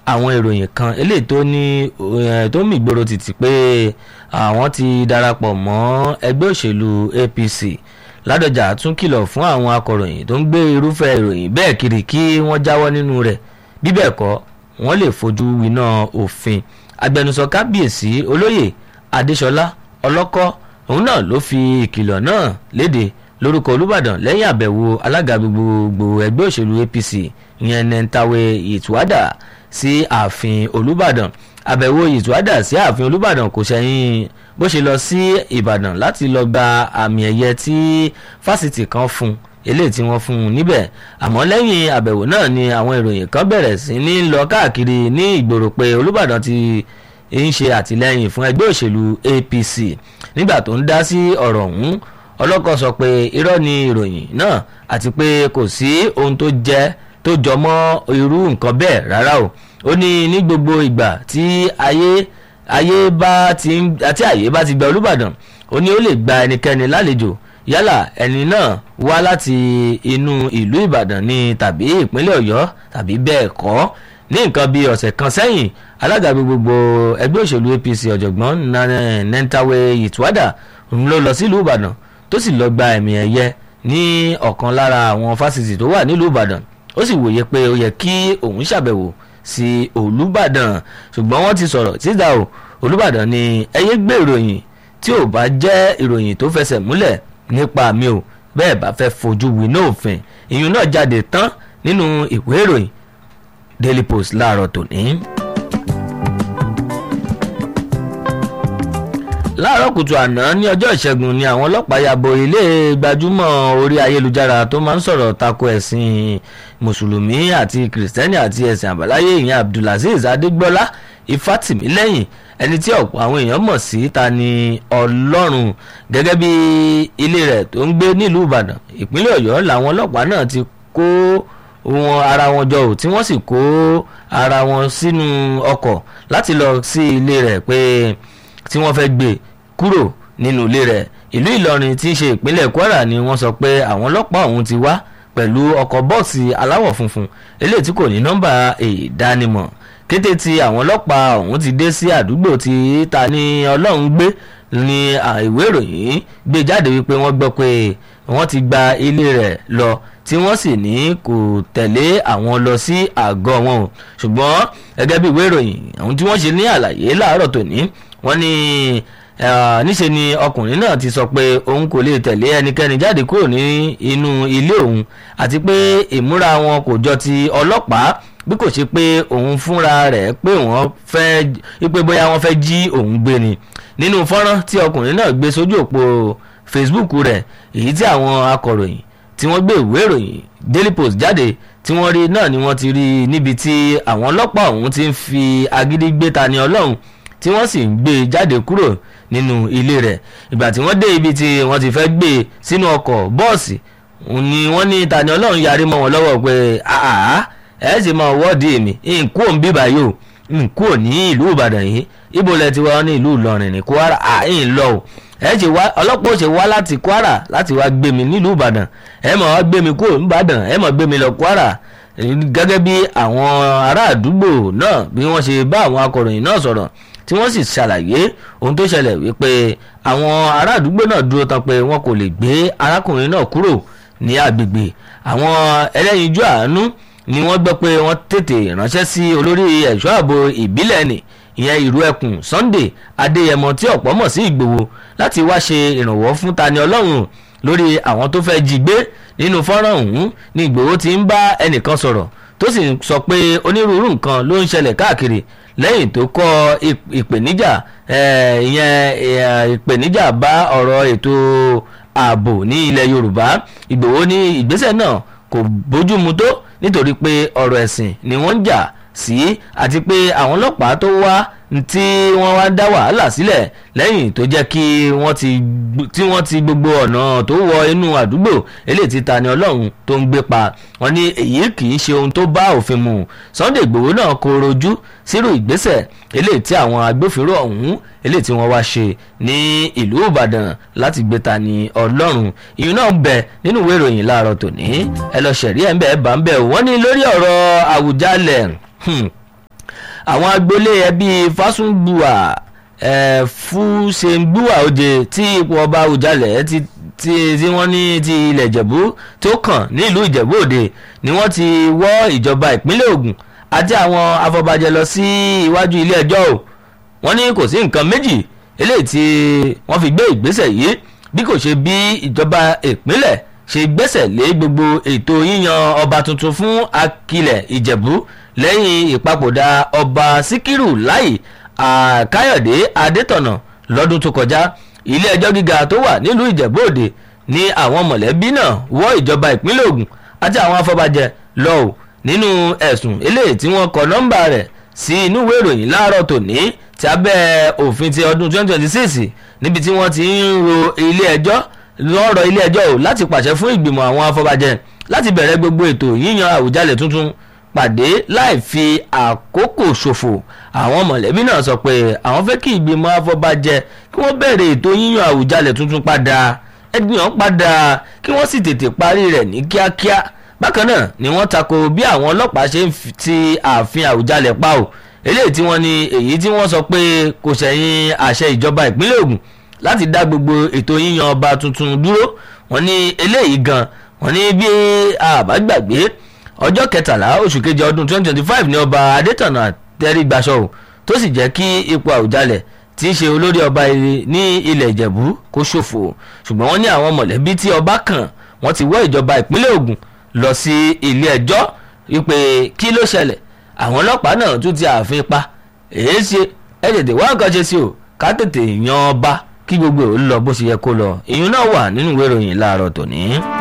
àwọn ìròyìn kan eléyìí tó ní tó mì gbòòrò títì pé àwọn ti darapọ̀ mọ́ ẹgbẹ́ òṣèlú APC ládọjà tún kìlọ̀ fún àwọn akọ̀ròyìn tó ń gbé irúfẹ́ ìròyìn bẹ́ẹ̀ kiri kí wọ́n jáwọ́ nínú rẹ̀ bí bẹ́ẹ̀ kọ́ wọ́n lè fojú winá òfin agbẹnusọ kábíyèsí olóyè adéṣọlá ọlọ́kọ́ òun náà ló fi ìkìlọ̀ náà léde lórúkọ olùbàdàn lẹ́yìn àbẹ̀wò alága gbogbogbò ẹgbẹ́ òṣèlú APC ìyẹn nentawe ìtúwádà sí ààfin olùbàdàn àbẹ̀wò ìtúwádà sí ààfin olùbàdàn kò ṣẹ̀yìn bó ṣe lọ sí ìbàdàn láti lọ gba àmì ẹ̀yẹ tí fásitì kan fún eléyìí tí wọ́n fún un níbẹ̀ àmọ́ lẹ́yìn àbẹ̀wò náà ni àwọn ìròyìn kan bẹ̀rẹ̀ sí ní lọ káàkiri ní ìgboro pé olùbàdàn ti ń ṣe àtìlẹ́yìn fún ẹgbẹ́ òṣèlú APC nígbà tó ń dá sí ọ̀rọ̀ ọ̀hún ọlọ́kọ̀ sọ pé irọ́ ni ìròyìn náà àti pé kò sí ohun tó jẹ́ tó jọ mọ́ irú nǹkan bẹ́ẹ̀ rárá o ó ní ní gbogbo ìgbà tí ayé ayé bá ti àti àyè bá ti gba olùbàdàn ó ní ó lè gba ẹnikẹ́ni lálejò yálà ẹni náà wá láti inú ìlú ìbàdàn ni tàbí ìpínlẹ̀ ọ̀yọ́ tàbí bẹ́ẹ̀ kọ́ ní nǹkan bíi ọ̀sẹ̀ kan sẹ́yìn alága gbogbo ẹgbẹ́ òṣèlú APC ọ̀jọ̀gbọ́n nentawe ìtúwádà ń lọ lọ sílùú ìbàdàn tó sì lọ gba ẹ̀mí ẹ̀yẹ ní ọ̀kan lára àwọn fásitì tó wà nílùú ìbàdàn ó sì wòye pé ó yẹ kí òun ṣàbẹ̀wò sí olùbàdàn ṣùgbọ́n wọ́n ti sọ̀rọ̀ síta o olùbàdàn ni ẹyẹ gbé ìròyìn tí ò bá jẹ́ ìròyìn tó fẹsẹ̀ múlẹ̀ nípa mi ò bẹ́ẹ̀ bá fẹ́ fojú winá òfin ìyún náà jáde tán nínú ìwé ìròyìn Daily Post láàárọ̀ tòní. láàárọ̀ kùtù àná ní ọjọ́ ìṣẹ́gun ni àwọn ọlọ́pàá ya bo ilé gbajúmọ̀ orí ayélujára tó máa ń sọ̀rọ̀ tako ẹ̀sìn mùsùlùmí àti kìrìsìtẹ́nì àti ẹ̀sìn àbáláyé ìyẹn abdulaziz adégbọ́lá ifátìmílẹ́yìn ẹni tí ọ̀pọ̀ àwọn èèyàn mọ̀ sí ta ni ọlọ́run gẹ́gẹ́ bí ilé rẹ̀ tó ń gbé nílùú ìbàdàn ìpínlẹ̀ ọ̀yọ́ làwọn ọlọ́pàá náà ti kó wọn ara wọn jọ ò tí wọ́n sì kó ara wọn sínú ọkọ̀ láti lọ sí ilé rẹ̀ pé tí wọ́n fẹ́ gbé kúrò nínú ilé rẹ̀ ìlú ìlọrin tí í ṣe ìpínlẹ̀ kwara ni wọ́n sọ pé àwọn ọlọ́pàá ọ̀hún ti wá pẹ̀lú ọkọ̀ bọ́ọ̀sì aláwọ̀ funfun eléyìí tí kò ní nọ́mbà ìdánimọ̀ kété tí àwọn ọlọ́pàá ọ̀hún ti dé sí àdúgbò tí ta ni ọlọ́run gbé ni ìwé ìròyìn gbé jáde wípé wọ́n gbọ́ pé wọ́n ti gba ilé rẹ̀ lọ tí wọ́n sì ní kò tẹ̀lé àwọn lọ sí àgọ́ wọn o ṣùgbọ́n gẹ́gẹ́ bí ìwé ìròyìn àwọn tí wọ́n ṣe ní àlàyé láàárọ̀ tòní wọ́n ní níṣe ni ọkùnrin náà ti sọ pé òun kò lè tẹ̀lé ẹnikẹ́ni jáde kúrò ní inú ilé òun àti pé ìmúra wọn kò jọ ti ọlọ́pàá bí kò ṣe pé òun fúnra rẹ̀ pé wọ́n fẹ́ pé bóyá wọ́n fẹ́ jí òun gbé ni nínú fọ́nrán tí ọkùnrin náà gbé sójú òpó Facebook rẹ̀ èyí tí àwọn akọ̀ròyìn tí wọ́n gbé ìwé ìròyìn Daily Post jáde tí wọ́n rí náà ni wọ́n ti rí níbi tí àwọn ọlọ́pàá ọ̀hún ti ń fi agídí gbé ta ni ọlọ́run tí wọ́n sì ń gbé e jáde kúrò nínú ilé rẹ̀ ìgbà tí wọ́n dé ibi tí wọ́n ti fẹ́ gbé e sínú ọkọ̀ bọ́ọ̀sì ni wọ́n ní Tani Ọlọ́run yarí mọ́ wọn lọ́wọ́ pé àá ẹ̀ sì máa wọ́ọ̀dì mi nkú òun bíbá yìí o nkú ò ní ìlú Ìbàdàn yìí ibo lẹ ti wá ní ìlú Ìlọrin ní Kwara àyìn lọ o ẹ ṣe wá ọlọ́pàá ò ṣe wá láti Kwara láti wá gbé mi nílùú Ìbàdàn ẹ máa wá gbé mi kúrò níbàdàn ẹ máa gbé mi lọ Kwara gẹ́gẹ́ bí àwọn ará àdúgbò náà bí wọ́n ṣe bá àwọn akọ̀ròyìn náà sọ̀rọ̀ tí wọ́n sì ṣàlàyé ohun tó ṣẹlẹ̀ wípé àwọn ará àdúgbò náà dúró tán pé wọn kò lè gbé arákùnrin náà kúrò ní agbègbè àwọn ẹlẹ́yinjú àánú ni wọ́n gbọ́ pé wọ́n tètè ránṣẹ́ sí olórí ẹ̀ṣọ́ ààbò ìbílẹ̀ nì ìyẹn ìrú ẹkùn Sunday Adéyẹmọ tí ọ̀pọ̀ mọ̀ sí Ìgbòho láti wá ṣe ìrànwọ́ fún Tani Ọlọ́run lórí àwọn tó fẹ́ jí gbé nínú fọ́nrán ọ̀hún ni Ìgbòho ti ń bá ẹnìkan sọ̀rọ̀ tó sì sọ pé onírúurú nǹkan ló ń ṣẹlẹ̀ káàkiri lẹ́yìn tó kọ́ ìpèníjà ìyẹn ìpèníjà bá ọ̀rọ̀ ètò ààbò ní ilẹ̀ Yorùbá Ìgbòho ní ìgbésẹ̀ náà kò bójúmu tó nítorí pé ọ̀rọ̀ ẹ̀sìn ni wọ́n ń jà sí àti pé àwọn ọlọ́pàá tó wá tí wọ́n wá dá wàhálà sílẹ̀ lẹ́yìn tó jẹ́ kí wọ́n ti tí wọ́n ti gbogbo ọ̀nà tó wọ inú àdúgbò eléyìí tí Tani Ọlọ́run tó ń gbé pa wọ́n ní èyí kì í ṣe ohun tó bá òfin mu Sunday Ìgbòho náà kò rojú sírò ìgbésẹ̀ eléyìí tí àwọn agbófinró ọ̀hún eléyìí tí wọ́n wá ṣe ní ìlú Ìbàdàn láti gbé Tani Ọlọ́run ìyún náà bẹ nínú ìwé ìròyìn láàárọ̀ tòní ẹ lọ ṣẹ̀rí ẹ̀ ń bẹ̀ ẹ̀ bá ń bẹ̀ wọ́n ní lórí ọ̀rọ̀ Àwùjalẹ̀ àwọn agboolé ẹbí fásùngbùà ẹ fúsẹ̀ngbùà òde tí ipò ọba òjàlẹ̀ ti tí tí wọ́n ní ti ilẹ̀ ìjẹ̀bú tó kàn nílùú ìjẹ̀bú òde ni wọ́n ti wọ́ ìjọba ìpínlẹ̀ ògùn àti àwọn afọbajẹ lọ sí iwájú ilé ẹjọ́ o wọ́n ní kò sí nǹkan méjì eléyìí tí wọ́n fi gbé ìgbésẹ̀ yìí bí kò ṣe bí ìjọba ìpínlẹ̀ ṣe gbẹ́sẹ̀ lé gbogbo ètò yíyan ọba tuntun fún akilẹ̀ ìjẹ̀bú lẹ́yìn ìpapòdà ọba síkírù láì àkáyọ̀dé adétọ̀nà lọ́dún tó kọjá ilé ẹjọ́ gíga tó wà nílùú ìjẹ̀bú òde ní àwọn mọ̀lẹ́bí náà wọ́ ìjọba ìpínlẹ̀ ògùn àti àwọn afọbajẹ lọ́wọ́ nínú ẹ̀sùn eléyìí tí wọ́n kọ nọ́mbà rẹ̀ sí inú ìwé ìròyìn láàárọ̀ tòní ti abẹ́ òfin ti ọdún 2026 níbi tí wọ́n ti ń ro ilé ẹjọ́ lọ́rọ̀ ilé ẹjọ́ ò láti pàṣẹ fún ìgbìmọ̀ àwọn afọbajẹ láti bẹ̀rẹ̀ gbogbo ètò yíyan àwùjalẹ̀ tuntun pàdé láì fi àkókò ṣòfò àwọn mọ̀lẹ́bí náà sọ pé àwọn fẹ́ kí ìgbìmọ̀ afọbajẹ kí wọ́n bẹ̀rẹ̀ ètò yíyan àwùjalẹ̀ tuntun padà ẹgbìyàn padà kí wọ́n sì tètè parí rẹ̀ ní kíákíá bákan náà ni wọ́n tako bí àwọn ọlọ́pàá ṣe ń ti ààfin àwùjalẹ̀ pa ò eléyìí tí wọ́n ní èyí tí wọ́n sọ pé kò ṣẹ̀yìn àṣẹ ìjọba ìpínlẹ̀ Ògùn láti dá gbogbo ètò yíyan ọba tuntun dúró wọ́n ní eléyìí gan wọ́n ní bí àbágbàgbé ọjọ́ kẹtàlá oṣù kejì ọdún 2025 ní ọba Adétọ̀nà tẹ́rí gbaṣọ ò tó sì jẹ́ kí ipò àwùjalẹ̀ tí í ṣe olórí ọba ní ilẹ̀ Ìjẹ̀bú kó ṣòfò ṣùgbọ́n wọ́n ní àwọn mọ̀lẹ́bí tí ọba kàn wọ́n ti wọ́ ìjọba ìpínlẹ̀ Ògùn lọ sí ilé ẹjọ́ wípé kí ló ṣẹlẹ̀ àwọn ọlọ́pàá náà tún ti ààfin pa èyí ṣe ẹ tètè wá nǹkan ṣe sí o ká tètè yan ọba kí gbogbo ò lọ bó ṣe yẹ kó lọ ìyún náà wà nínú ìwé ìròyìn láàárọ̀ tòní.